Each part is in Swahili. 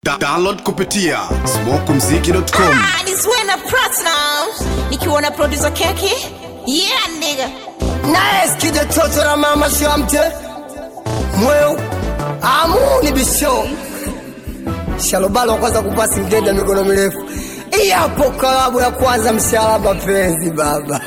Da download kupitia smokumziki.com. Ah, this way na platinum. Nikiwa na producer keki. Yeah, nigga. naye skide toto la mama shamte mweu amuni bisho shalobalo kwanza kupasi mgenda mikono mirefu iyapo kalabu ya kwanza mshahara mapenzi baba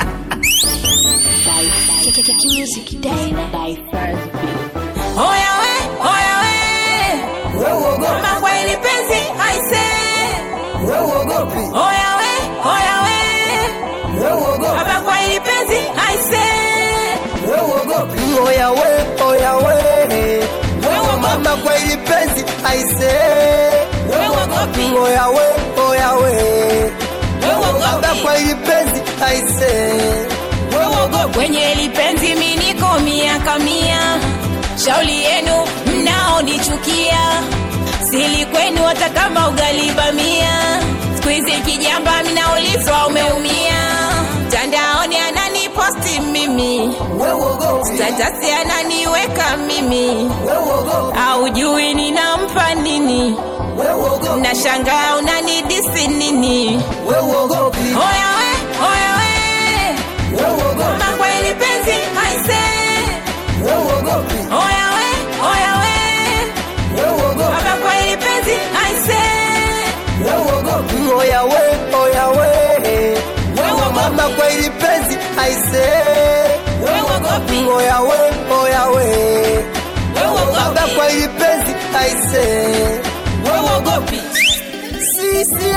Oya we, oya we. Mama kwa ili penzi, I say. weuogopi Oya we, oya we. weuogopi Mama kwa ili penzi, I say. weuogopi oya we oya we mama kwa ili penzi aise Weuogopi. oya we oya we baba Weuogopi. kwa ili penzi aise Kwenye ili penzi mi niko miaka mia. Shauli yenu mnaonichukia. Sili kwenu hata kama ugali bamia. Siku hizi kijamba mnaulizwa umeumia. Mtandaoni ananiposti mimi. weuogopi Tatasi ananiweka mimi. weuogopi Aujui ninampa nini. weuogopi Nashangaa unanidisi nini. weuogopi Oya we, oya we. weuogopi Mama kwa ili penzi aise. weuogopi Oya we, oya we. weuogopi Baba kwa ili penzi aise. weuogopi oya we oya we mama kwa ili penzi aise Weuogopi, oya we oya we baba weuogopi, kwa ili penzi aise weuogopi. sisi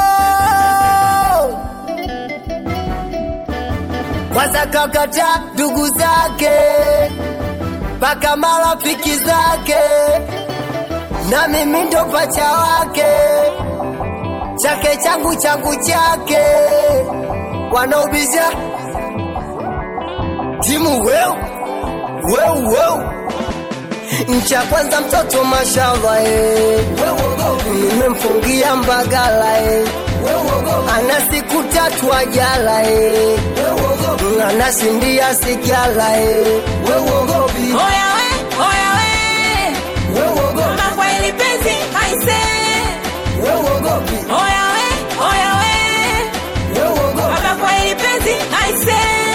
yao kwanza kakata ndugu zake mpaka marafiki zake na mimi ndo pacha wake chake changu changu chake wanaubisha timu weu weu weu ncha kwanza mtoto mashava eh. nimemfungia mbagala eh. ana siku tatu ajala eh. anashindia sigala eh. Oya we, oya we. Mama kwa ili penzi aise. Oya we, oya we. Baba kwa ili penzi aise.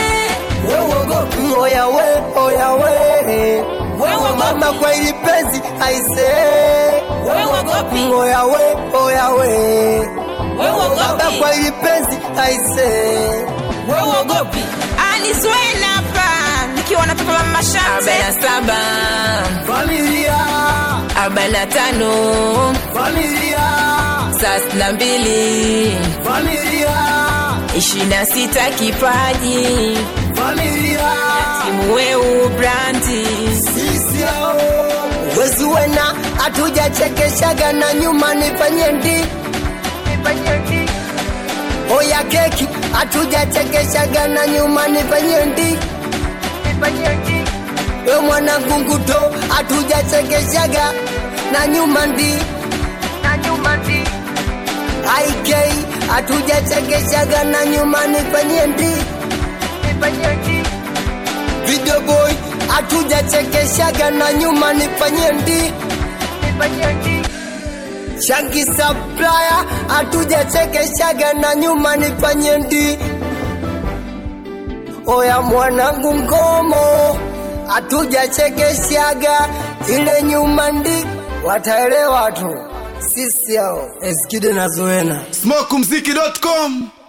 oya we oya we mama kwa ili penzi aise Weuogopi, oya we oya we baba weuogopi, kwa ili penzi aise weuogopi. Alizwena hapa nikiwa na papa mama shate. Arobaini na saba, familia arobaini na tano, familia thelathini na mbili, familia ishirini na sita kipaji familia timu weu brandi sisi hao wezi wena hatujachekeshaga na nyuma nifanye ndi oya keki hatujachekeshaga na nyuma nifanye ndi we mwanangu nguto hatujachekeshaga na nyuma ndi ik hatujachekeshaga na nyuma nifanye ndi video boy hatujachekeshaga na nyuma nifanye ndi shangi supplier hatujachekeshaga na nyuma nifanye ndi oya mwanangu ngomo hatujachekeshaga ile nyuma ndi wataelewa tu sisi hao eskide na zoena smokumziki.com.